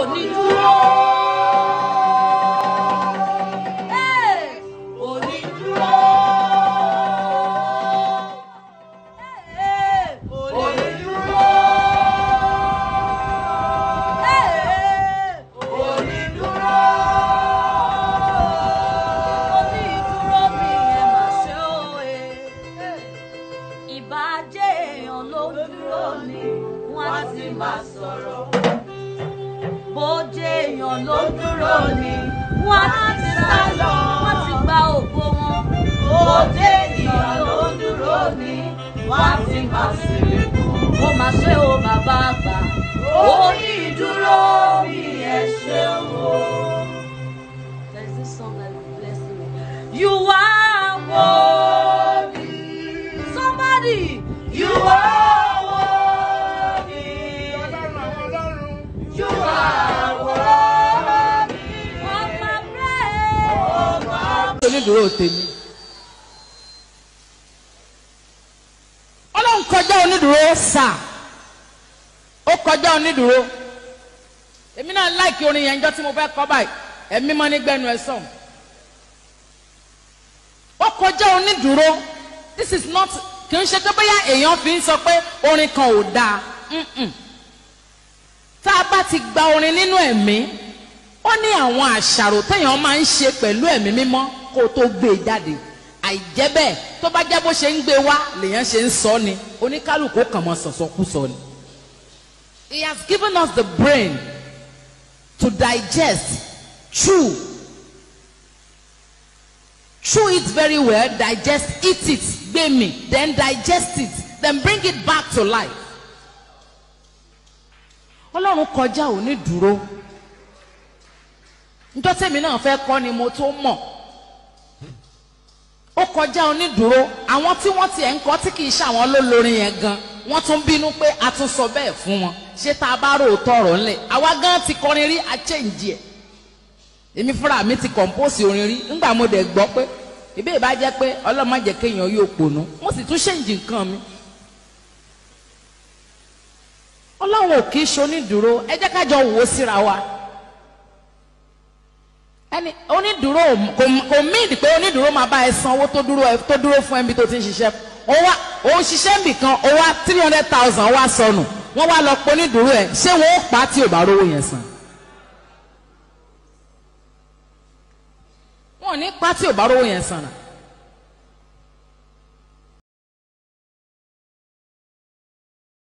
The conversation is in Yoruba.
onídúró. Hey, onídúró. Hey, onídúró. Hey, onídúró. Onídúró mi ẹ mà ṣe o e. Ìbàjẹ́ èèyàn ló dúró ni wọ́n á sì máa sọ̀rọ̀ bójú èèyàn ló dúró ni wọ́n á ti sá lọ wọ́n ti gba ògo wọn. bójú èèyàn ló dúró ni wọ́n á ti máa sèrè kú. ó máa ṣe o bàbá àgbà orí ìdúró mi ẹ ṣeun o. There is this song that will bless me. You are worthy. Somebody, you are worthy. You are worthy of my praise. onídùúró tèmi ọlọ́run kọjá onídùúró sà ó kọjá onídùúró èmi náà láìkí orin yẹn njọ́ tí mo fẹ́ kọ́ báyìí ẹ̀mí mọ́ nígbẹ́nu ẹ̀ sọ̀n ó kọjá onídùúró this is not kì í ṣe pé bóyá èèyàn fi ń sọ pé orin kan ò dáa Mm-mm. tá a bá ti gba orin nínú ẹ̀mí ó ní àwọn àṣàrò téèyàn máa ń ṣe pẹ̀lú ẹ̀mí mímọ́ kó o tó gbé e jáde àìjẹ́ bẹ́ẹ̀ tó bá jẹ́ bó ṣe ń gbé wá lèèyàn ṣe ń sọ ni oníkálukú kàn mọ́ sọ̀sọ́kúsọ ni. he has given us the brain to digest chew chew it very well digest eat it gbé mi then digest it then bring it back to life. ọlọ́run kọjá òní dúró njọ́ tèmi náà fẹ́ kọ́ ni mo tó mọ̀ ó kọjá onídùúró àwọn tí wọ́n tiẹ̀ ń kọ́ tí kì í ṣàwọn ló lórin yẹn gan wọ́n tún bínú pé a tún sọ bẹ́ẹ̀ fún wọn ṣé tá a bá rò ó tọrọ ńlẹ̀ àwa gan ti kọrin rí a change ẹ̀ èmi fúnra mi ti compose orin rí ńgbà mo dẹ̀ gbọ́ pé ìbí ìbá jẹ́ pé ọlọ́mọ jẹ́ kéèyàn yóò pònú mo sì tún change nǹkan mi ọlọ́run ò kì í ṣe onídùúró ẹ jẹ́ ká jọ wò ó síra wa ẹni onídùúró ò- kò kò míìdì pé onídùúró máa bá ẹ san owó tó dúró ẹ tó dúró fún ẹbí tó ti ń ṣiṣẹ́ ó wá ó ń ṣiṣẹ́ níbì kan ó wá three hundred thousand wá sọnù wọ́n wá lọ pọ̀ onídùúró ẹ̀ ṣé wọ́n ó pa á tí ò bá rówó yẹn san. wọn ò ní pa á tí ò bá rówó yẹn san náà